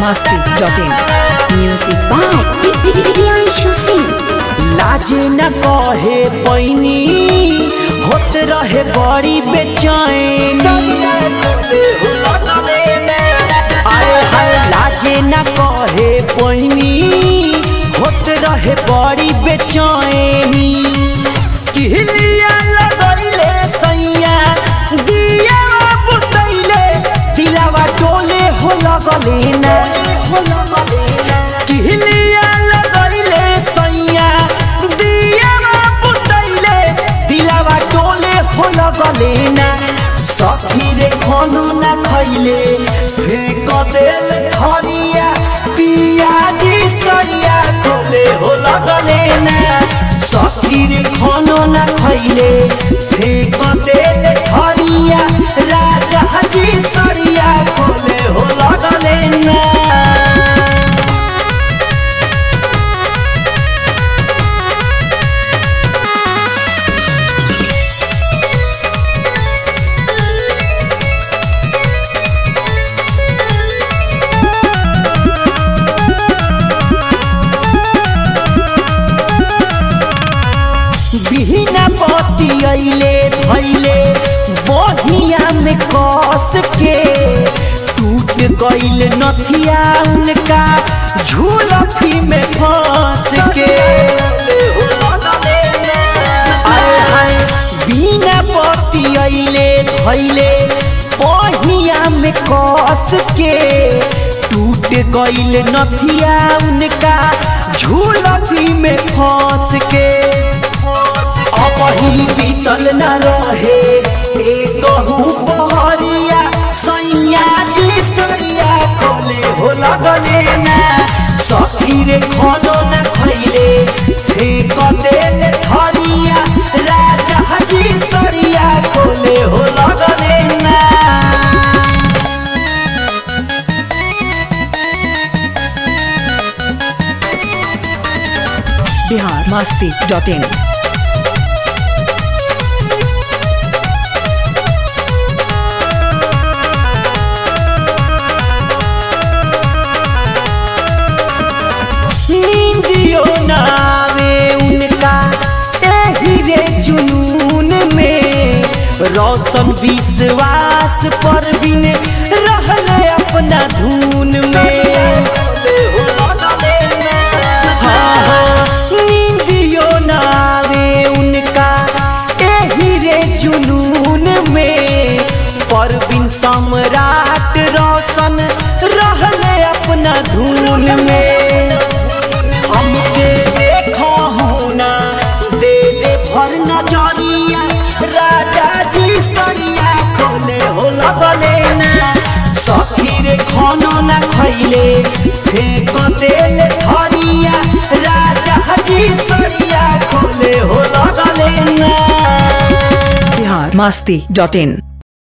masti.in. Music by Priyanshu Singh. लाजे न कहे पैनी होत रहे बड़ी बेचैनी आए हाय लाजे न कहे पैनी होत रहे बड़ी बेचैनी किहलिया लगैले सैया दिया बुतैले दिलावा टोले हो लगले ना हो लगले ना किहलिया लगैले सैया दिया बुतैले दिलावा टोले हो लगले ना सखी रे खानो ना खैले फेंक देल धनिया पियाजी सैया खोले हो लगले ना सखी रे खानो ना खैले फेंक देल धनिया राजा जी सरिया खोले हो लगले ना बिना पति अइले धैले बहिया में कस के टूट गइल नथिया उनका झूलफी में फंस के आए हाय बिना पति अइले धैले बहिया में कस के टूट गइल नथिया उनका झूलफी में फंस के अपही बीतल न रहे एक बहरिया सैया जी सैया खोले हो लगले ना सखी रे खानो न खैले फेंक देल धरिया राजा जी सरिया खोले हो लगले ना Bihar masti.in. नींदियो नावे उनका एही रे जुनून में रोशन विश्वास पर बिन रहल अपना धून में हाँ, हाँ, नींदियो नावे उनका एही रे जुनून में परवीन सम्राट रोशन रहल अपना धून में हमके देखो होना दे दे भर नजरिया राजा जी सरिया खोले हो लगले ना सखी रे खानो ना खैले फेंक देल धरिया राजा जी सरिया खोले हो लगले ना Bihar masti.in.